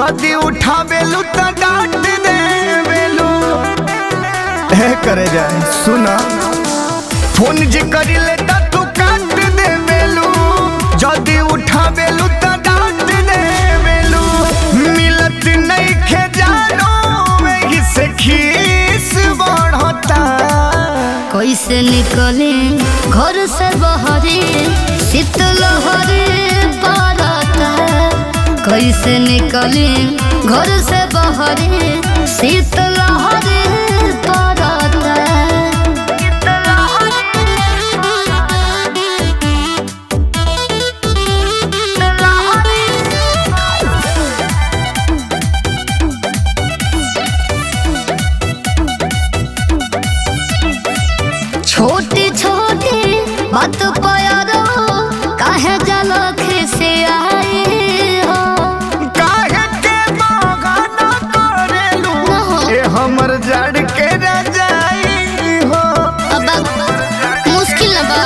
जदी उठावेलू त डांट देवेलू हे करे जाए सुना फोन जे करिले त तू काट देवेलू जदी उठावेलू त डांट देवेलू मिलत नहीं खे जानो वही से खीस बढ़ता कैसे निकले घर से बहरे शीतलहरे पड़ता कैसे निकले घर से बहरे शीतलहरे पड़ता छोटी छोटी बात प्यारो काहे जलख से आए हो काहे के बगाना करेलू ना हो। ए हमर जड़ के रजाई हो अब मुश्किल बा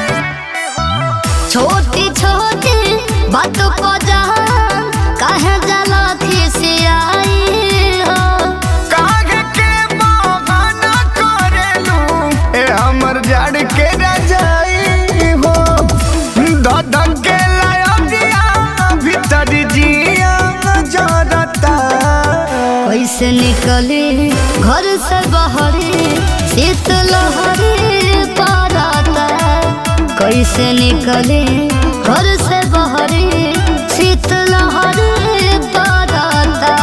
छोटी छोटी बात पजान काहे जलख से आए हो काहे के बगाना करेलू ए हमर जड़ के रजाई हो ददन के लाया भीतर जिया जरता कैसे निकले घर से बहरे शीतलहरे पड़ता कैसे निकले घर से बहरे शीतलहरे पड़ता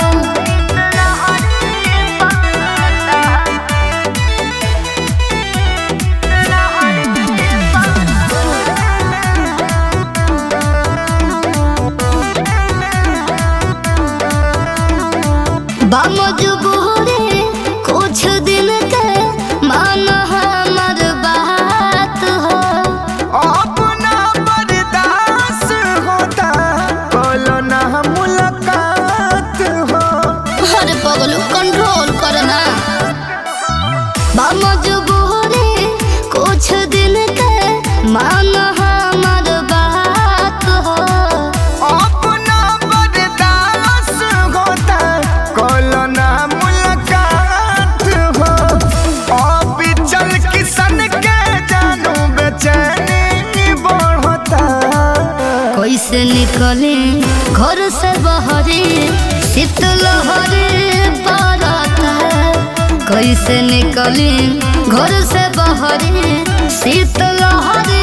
बामजबूरे कुछ दिन के मान हमर बात हो अपना बर्दाश्त होता बोलो ना मुलाकात हो अरे पगलू कंट्रोल करना बामजबूरे कुछ दिन के मान हमर बात हो अपना बर्दाश्त होता बोलो ना मुलाकात हो अब चल किसन के जानू बेचैनी बढ़ता कैसे निकले घर से बहरे शीतलहरे पड़ता कैसे निकले घर से बहरे शीतलहरे